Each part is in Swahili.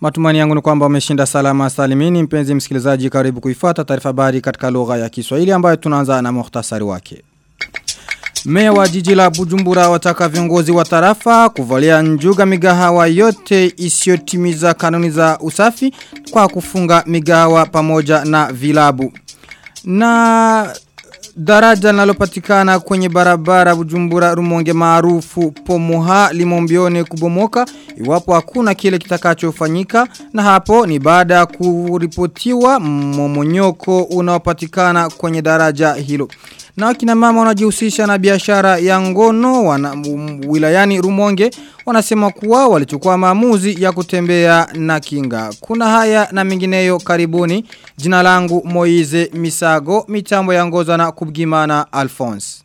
Matumani yangu ni kwamba umeshinda salama salimini mpenzi msikilizaji karibu kuifuata taarifa habari katika lugha ya Kiswahili ambayo tunaanza na muhtasari wake. Meya wa jiji la Bujumbura wataka viongozi wa tarafa kuvalia njuga migahawa yote isiyotimiza kanuni za usafi kwa kufunga migahawa pamoja na vilabu. Na daraja linalopatikana kwenye barabara Bujumbura Rumonge maarufu Pomoha Limombione kubomoka iwapo hakuna kile kitakachofanyika na hapo ni baada ya kuripotiwa momonyoko unaopatikana kwenye daraja hilo. Na wakina mama wanajihusisha na biashara ya ngono wana, um, wilayani Rumonge wanasema kuwa walichukua maamuzi ya kutembea na kinga. Kuna haya na mingineyo karibuni. Jina langu Moize Misago, mitambo ya ngoza na kubgimana Alphonse.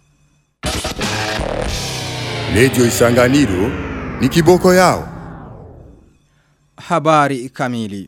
Lejo isanganiro ni kiboko yao. Habari kamili.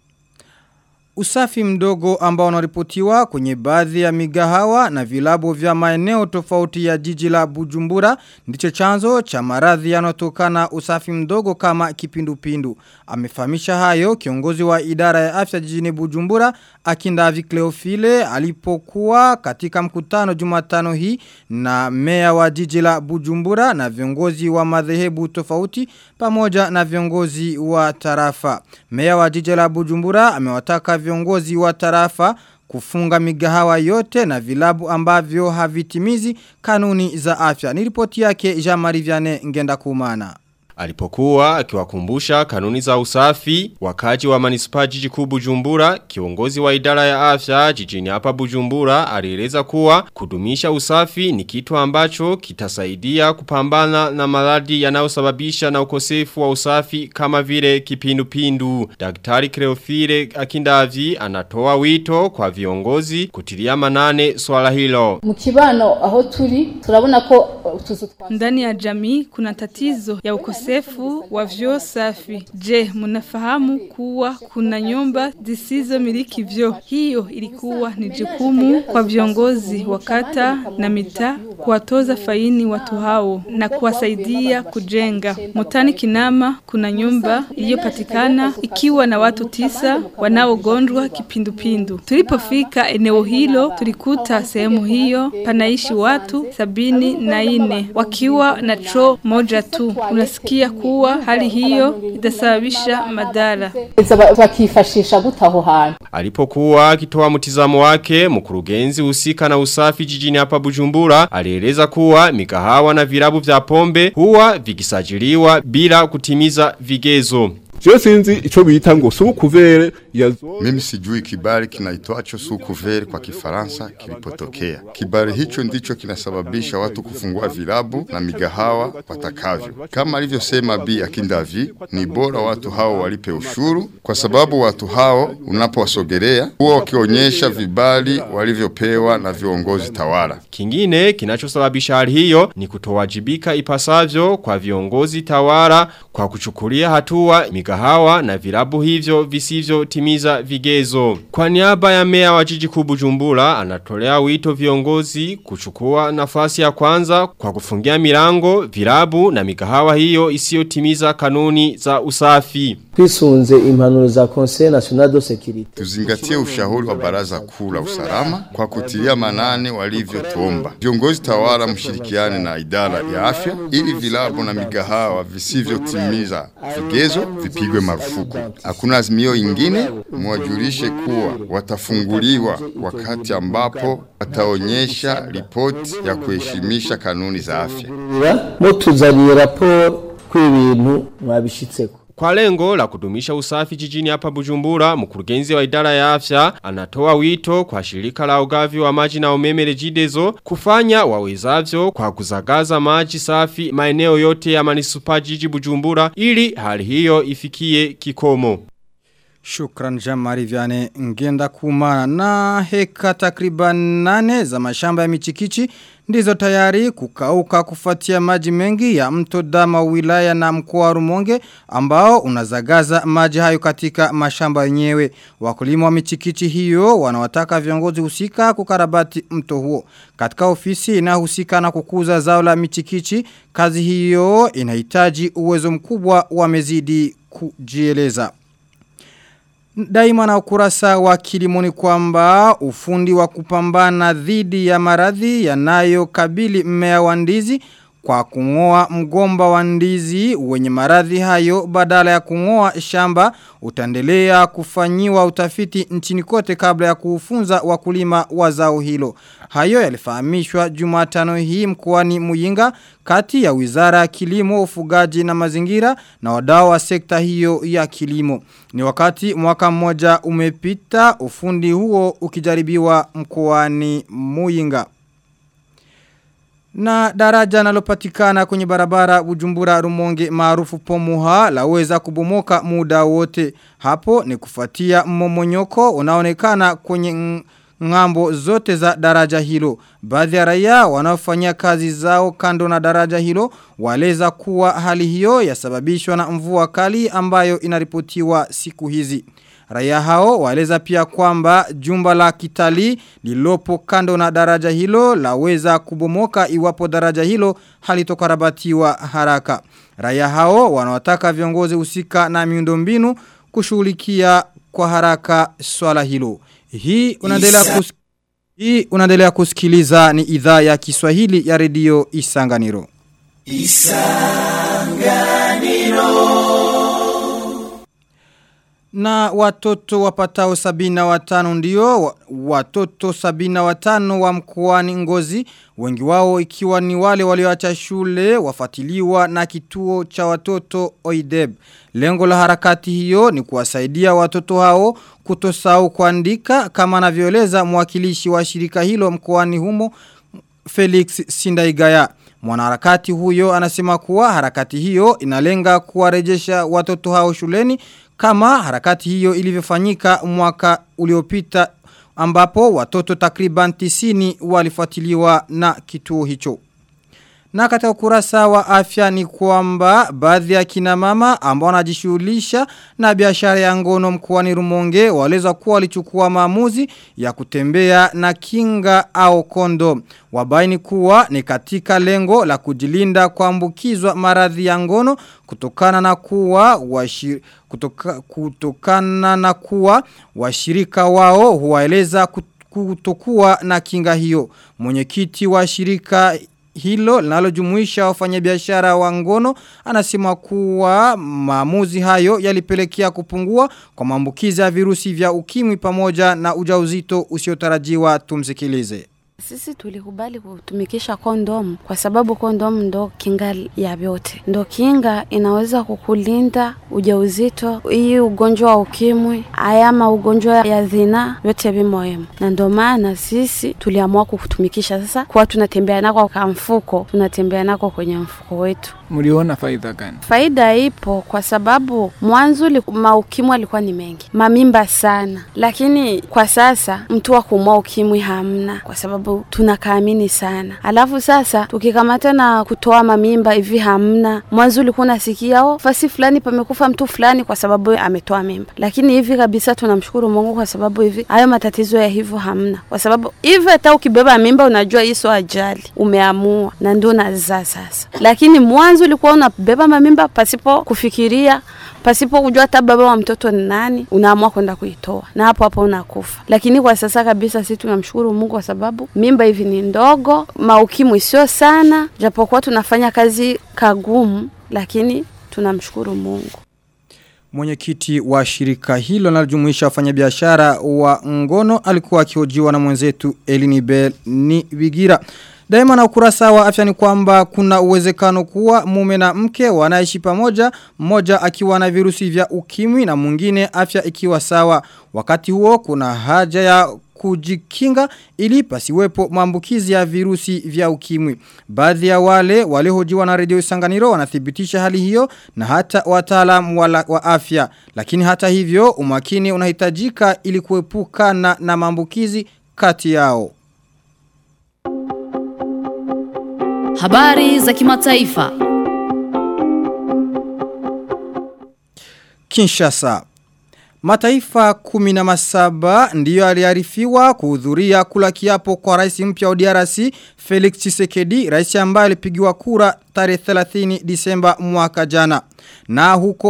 Usafi mdogo ambao unaripotiwa kwenye baadhi ya migahawa na vilabu vya maeneo tofauti ya jiji la Bujumbura ndicho chanzo cha maradhi yanayotokana usafi mdogo kama kipindupindu. Amefahamisha hayo kiongozi wa idara ya afya jijini Bujumbura Akindavi Cleofile alipokuwa katika mkutano Jumatano hii na meya wa jiji la Bujumbura na viongozi wa madhehebu tofauti pamoja na viongozi wa tarafa. Meya wa jiji la Bujumbura amewataka viongozi wa tarafa kufunga migahawa yote na vilabu ambavyo havitimizi kanuni za afya. Niripoti yake Jean-Marie Vianney ngenda kumana. Alipokuwa akiwakumbusha kanuni za usafi wakaji wa manispa jiji kuu Bujumbura kiongozi wa idara ya afya jijini hapa Bujumbura alieleza kuwa kudumisha usafi ni kitu ambacho kitasaidia kupambana na maradhi yanayosababisha na ukosefu wa usafi kama vile kipindupindu. Daktari Creofile Akindavi anatoa wito kwa viongozi kutilia manane swala hilo. Mukibano aho turi turabona ko utuzu ndani ya jamii kuna tatizo ya ukosefu ukosefu wa vyoo safi. Je, mnafahamu kuwa kuna nyumba zisizo miliki vyoo? Hiyo ilikuwa ni jukumu kwa viongozi wa kata na mitaa kuwatoza faini watu hao na kuwasaidia kujenga. Mutani Kinama kuna nyumba iliyopatikana ikiwa na watu tisa wanaogonjwa kipindupindu. Tulipofika eneo hilo tulikuta sehemu hiyo panaishi watu sabini na ine wakiwa na choo moja tu. Unasikia kusikia kuwa hali hiyo itasababisha madhara. Bakifashisha gutaho hantu. Alipokuwa akitoa mtizamo wake, mkurugenzi husika na usafi jijini hapa Bujumbura, alieleza kuwa mikahawa na vilabu vya pombe huwa vikisajiliwa bila kutimiza vigezo. Sio sinzi ico bita ngo sukuvere yazo. Mimi sijui kibali kinaitwacho sukuvere kwa Kifaransa kilipotokea. Kibali hicho ndicho kinasababisha watu kufungua vilabu na migahawa watakavyo. Kama alivyosema Bi Akindavi, ni bora watu hao walipe ushuru kwa sababu watu hao unapowasogelea huwa wakionyesha vibali walivyopewa na viongozi tawala. Kingine kinachosababisha hali hiyo ni kutowajibika ipasavyo kwa viongozi tawala kwa kuchukulia hatua migahawa na vilabu hivyo visivyo timiza vigezo. Kwa niaba ya mea wa jiji kuu Bujumbura anatolea wito viongozi kuchukua nafasi ya kwanza kwa kufungia milango, vilabu na migahawa hiyo isiyotimiza kanuni za usafi. Twisunze impanuro za Conseil National de Sécurité. Tuzingatie ushauri wa baraza kuu la usalama kwa kutilia manane walivyotuomba. Viongozi tawala mshirikiane na idara ya afya ili vilabu na migahawa visivyotimiza vigezo vipigwe marufuku. Hakuna azimio ingine, mwajulishe kuwa watafunguliwa wakati ambapo wataonyesha ripoti ya kuheshimisha kanuni za afya. Mutuzaniye raporo kw'ibintu mwabishitseko. Kwa lengo la kudumisha usafi jijini hapa Bujumbura, mkurugenzi wa idara ya afya anatoa wito kwa shirika la ugavi wa maji na umeme Regideso kufanya wawezavyo kwa kuzagaza maji safi maeneo yote ya manisupa jiji Bujumbura ili hali hiyo ifikie kikomo. Shukran Jamari Vyane ngenda kumana na heka takriban nane za mashamba ya michikichi ndizo tayari kukauka kufuatia maji mengi ya mto dama wilaya na mkoa rumonge ambao unazagaza maji hayo katika mashamba yenyewe. Wakulima wa michikichi hiyo wanawataka viongozi husika kukarabati mto huo. Katika ofisi inayohusika na kukuza zao la michikichi, kazi hiyo inahitaji uwezo mkubwa wamezidi kujieleza. Daima na ukurasa wa kilimo ni kwamba ufundi wa kupambana dhidi ya maradhi yanayokabili mmea wa ndizi kwa kungoa mgomba wa ndizi wenye maradhi hayo badala ya kungoa shamba utaendelea kufanyiwa utafiti nchini kote kabla ya kufunza wakulima wa zao hilo. Hayo yalifahamishwa Jumatano hii mkoani Muyinga kati ya Wizara ya Kilimo, Ufugaji na Mazingira na wadau wa sekta hiyo ya kilimo. Ni wakati mwaka mmoja umepita ufundi huo ukijaribiwa mkoani Muyinga. Na daraja nalopatikana kwenye barabara Bujumbura Rumonge maarufu Pomuha laweza kubomoka muda wote. Hapo ni kufuatia mmomonyoko unaonekana kwenye ngambo zote za daraja hilo. Baadhi ya raia wanaofanyia kazi zao kando na daraja hilo waleza kuwa hali hiyo yasababishwa na mvua kali ambayo inaripotiwa siku hizi. Raia hao waeleza pia kwamba jumba la kitalii lilopo kando na daraja hilo laweza kubomoka iwapo daraja hilo halitokarabatiwa haraka. Raia hao wanawataka viongozi husika na miundombinu kushughulikia kwa haraka swala hilo. Hii unaendelea kus Hii unaendelea kusikiliza ni idhaa ya Kiswahili ya redio Isanganiro. Na watoto wapatao sabina watano ndio, watoto sabina watano wa mkoani ngozi, wengi wao ikiwa ni wale walioacha shule, wafatiliwa na kituo cha watoto OIDEB. Lengo la harakati hiyo ni kuwasaidia watoto hao kutosahau kuandika kama anavyoeleza mwakilishi wa shirika hilo mkoani humo Felix Sindaigaya. Mwanaharakati huyo anasema kuwa harakati hiyo inalenga kuwarejesha watoto hao shuleni kama harakati hiyo ilivyofanyika mwaka uliopita ambapo watoto takriban tisini walifuatiliwa na kituo hicho. Na katika ukurasa wa afya ni kwamba baadhi ya kina mama ambao wanajishughulisha na biashara ya ngono mkoani Rumonge waleza kuwa walichukua maamuzi ya kutembea na kinga au kondo. Wabaini kuwa ni katika lengo la kujilinda kuambukizwa maradhi ya ngono kutokana na kuwa washir, kutoka, kutokana na kuwa washirika wao huwaeleza kutokuwa na kinga hiyo. Mwenyekiti wa shirika hilo linalojumuisha wafanyabiashara wa ngono anasema kuwa maamuzi hayo yalipelekea kupungua kwa maambukizi ya virusi vya ukimwi pamoja na ujauzito usiotarajiwa tumsikilize. Sisi tulikubali kutumikisha kondom kwa sababu kondom ndo kinga ya vyote. Ndo kinga inaweza kukulinda ujauzito, hii ugonjwa wa ukimwi, ayama ugonjwa ya dhina, vyote vimoemo. Na ndo maana sisi tuliamua kutumikisha sasa kwa tunatembea nako kwa mfuko, tunatembea nako kwenye mfuko wetu. Mliona faida gani? Faida ipo kwa sababu mwanzo maukimwi alikuwa ni mengi, mamimba sana, lakini kwa sasa mtu wa kumwa ukimwi hamna kwa sababu tunakaamini sana. Alafu sasa tukikamata na kutoa mamimba hivi hamna. Mwanzo ulikuwa unasikia oh, fasi fulani pamekufa mtu fulani kwa sababu ametoa mimba, lakini hivi kabisa tunamshukuru Mungu kwa sababu hivi hayo matatizo ya hivyo hamna, kwa sababu hivi hata ukibeba mimba unajua hii sio ajali, umeamua na ndio unazaa sasa. Lakini mwanzo ulikuwa unabeba mamimba pasipo kufikiria pasipo kujua hata baba wa mtoto ni nani, unaamua kwenda kuitoa na hapo hapo unakufa. Lakini kwa sasa kabisa sisi tunamshukuru Mungu kwa sababu mimba hivi ni ndogo, maukimwi sio sana, japokuwa tunafanya kazi kagumu, lakini tunamshukuru Mungu. Mwenyekiti wa shirika hilo linalojumuisha wafanyabiashara wa ngono alikuwa akihojiwa na mwenzetu Elini Bell ni Bigira. Daima na ukurasa wa afya ni kwamba kuna uwezekano kuwa mume na mke wanaishi pamoja, mmoja akiwa na virusi vya ukimwi na mwingine afya ikiwa sawa. Wakati huo kuna haja ya kujikinga ili pasiwepo maambukizi ya virusi vya ukimwi. Baadhi ya wale waliohojiwa na redio Isanganiro wanathibitisha hali hiyo na hata wataalamu wa, wa afya. Lakini hata hivyo umakini unahitajika ili kuepukana na maambukizi kati yao. Habari za kimataifa. Kinshasa. Mataifa kumi na masaba ndiyo aliarifiwa kuhudhuria kula kiapo kwa rais mpya wa DRC Felix Tshisekedi, rais ambaye alipigiwa kura tarehe 30 Disemba mwaka jana. Na huko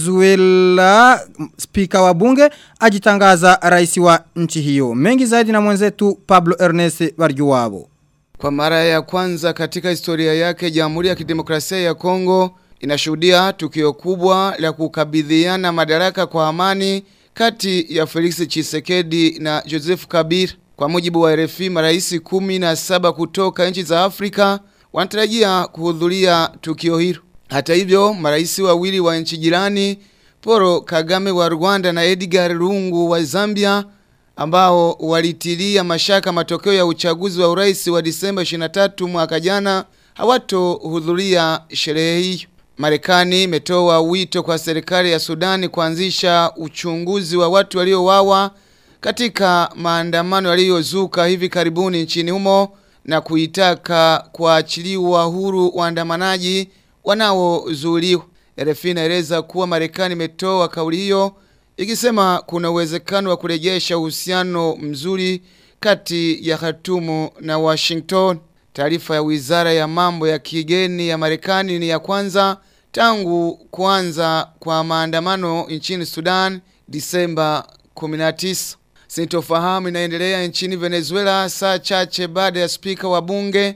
Venezuela spika wa bunge ajitangaza rais wa nchi hiyo. Mengi zaidi na mwenzetu Pablo Ernest Barjuwabo. Kwa mara ya kwanza katika historia yake Jamhuri ya Kidemokrasia ya Kongo inashuhudia tukio kubwa la kukabidhiana madaraka kwa amani kati ya Felix Tshisekedi na Joseph Kabir. Kwa mujibu wa RFI, marais kumi na saba kutoka nchi za Afrika wanatarajia kuhudhuria tukio hilo. Hata hivyo, marais wawili wa nchi jirani, Paul Kagame wa Rwanda na Edgar Lungu wa Zambia ambao walitilia mashaka matokeo ya uchaguzi wa urais wa Disemba 23 mwaka jana hawatohudhuria sherehe hiyo. Marekani imetoa wito kwa serikali ya Sudani kuanzisha uchunguzi wa watu waliouawa katika maandamano yaliyozuka hivi karibuni nchini humo na kuitaka kuachiliwa huru waandamanaji wanaozuiliwa. RFI inaeleza kuwa Marekani imetoa kauli hiyo ikisema kuna uwezekano wa kurejesha uhusiano mzuri kati ya Khartoum na Washington. Taarifa ya Wizara ya Mambo ya Kigeni ya Marekani ni ya kwanza tangu kuanza kwa maandamano nchini Sudan Disemba 19. Sintofahamu inaendelea nchini Venezuela saa chache baada ya spika wa bunge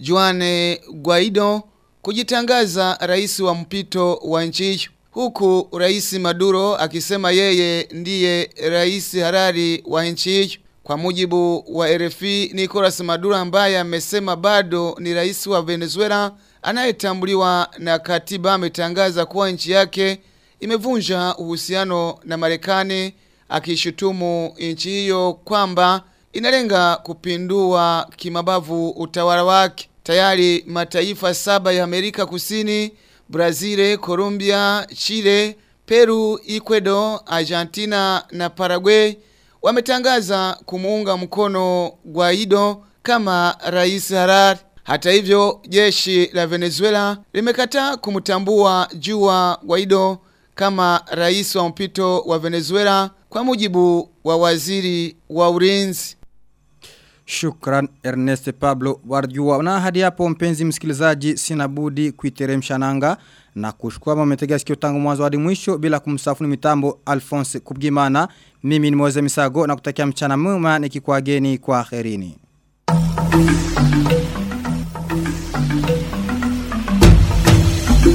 Juan Guaido kujitangaza rais wa mpito wa nchi hiyo huku rais Maduro akisema yeye ndiye rais harari wa nchi hiyo. Kwa mujibu wa RFI, Nicolas Maduro ambaye amesema bado ni rais wa Venezuela anayetambuliwa na katiba ametangaza kuwa nchi yake imevunja uhusiano na Marekani akishutumu nchi hiyo kwamba inalenga kupindua kimabavu utawala wake. Tayari mataifa saba ya Amerika Kusini Brazil, Colombia, Chile, Peru, Ecuador, Argentina na Paraguay wametangaza kumuunga mkono Guaido kama rais harari. Hata hivyo, jeshi la Venezuela limekataa kumtambua Jua Guaido kama rais wa mpito wa Venezuela kwa mujibu wa waziri wa ulinzi. Shukran Ernest Pablo Warjua. Na hadi hapo mpenzi msikilizaji sina budi kuiteremsha nanga na kushukua mmetega sikio tangu mwanzo hadi mwisho bila kumsafuni mitambo Alphonse Kubgimana. Mimi ni Moze Misago na kutakia mchana mwema nikikuageni kwa kherini.